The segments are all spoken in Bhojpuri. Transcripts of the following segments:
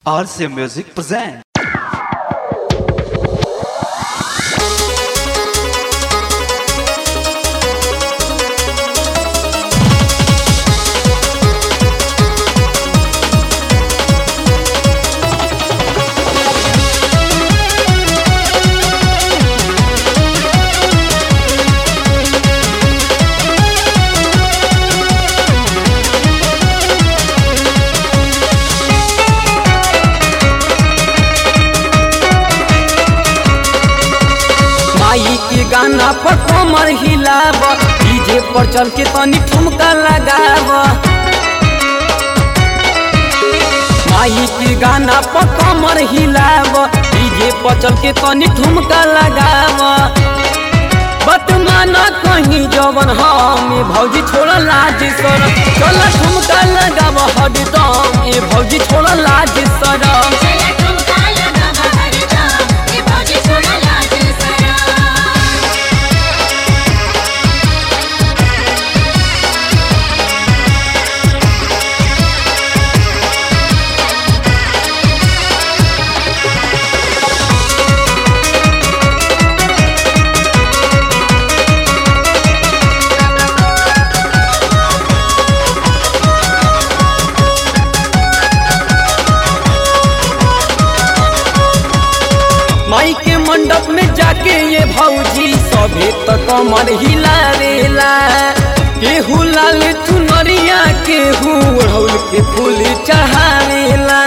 RCA Music present. माई के गाना पर कमर हिलाब डीजे पर चल के तनी ठुमका लगाब माई के गाना पर कमर हिलाब डीजे पर चल के तनी ठुमका लगाब बतमाना कहीं जवन हम ए भौजी छोड़ लाज सर चल ठुमका लगाब हरदम ए भौजी छोड़ लाज सरम चला ठुमका लगावा हरदम ए भौजी छोड़ा लाज सरा माई के मंडप में जाके ये भौजी सभे तो कमर हिलावेला केहू लाल चुनरिया केहू ओढ़ौल के फूल चढ़ावेला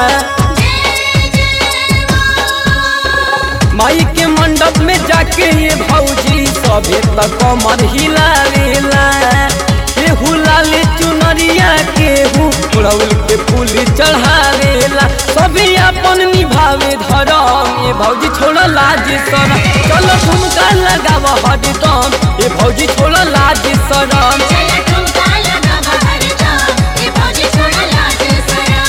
माई के मंडप में जाके ये भौजी सभे तो कमर हिलावेला केहू लाल चुनरिया केहू ओढ़ौल के फूल चढ़ावेला सभी अपन निभावे धरम ये भौजी छोड़ लाज सरम चलो ठुमका लगाव हरदम ये भौजी छोड़ लाज सरम चला ठुमका लगावा हरदम ए भौजी छोड़ा लाज सरा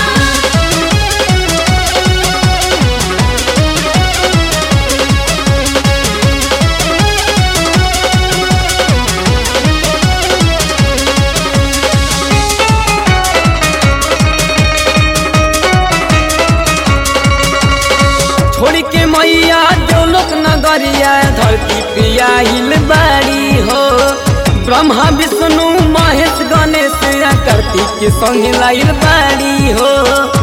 छोड़ के मैया जो लोक नगरिया धरती पे आइल बाड़ी हो ब्रह्मा विष्णु महेश गणेश आ कार्तिक के संग लाइल बाड़ी हो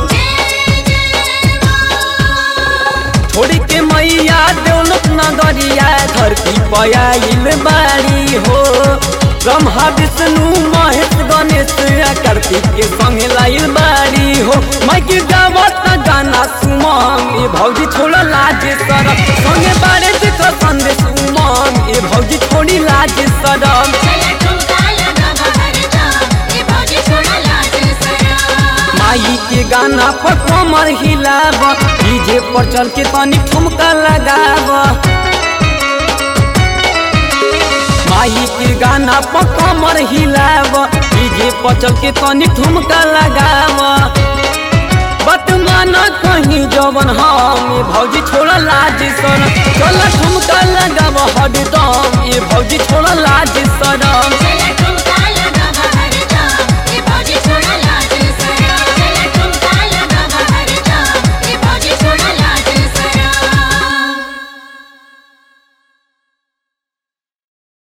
छोड़ के मैया देवलोक नगरिया धरती पे आइल बाड़ी हो ब्रह्मा विष्णु महेश गणेश आ कार्तिक के संग लाइल बाड़ी हो मैं के गावत गाना सुमंग ए भौजी छोड़ लाज सरम संगे बारे देखो संदेश उमंग ए भौजी छोड़ी लाज सरम चला ठुमका लगावा हरदम ए भौजी छोड़ा लाज सरा माई के गाना पर कमर हिलाब डीजे पर चल के तनी ठुमका लगाब माई के गाना पर कमर हिलाब डीजे पर चल के तनी ठुमका लगाब बतमाना कहीं जवन हम ए भौजी छोड़ लाज सर चल ठुमका लगाब हरदम ए भौजी छोड़ लाज सरम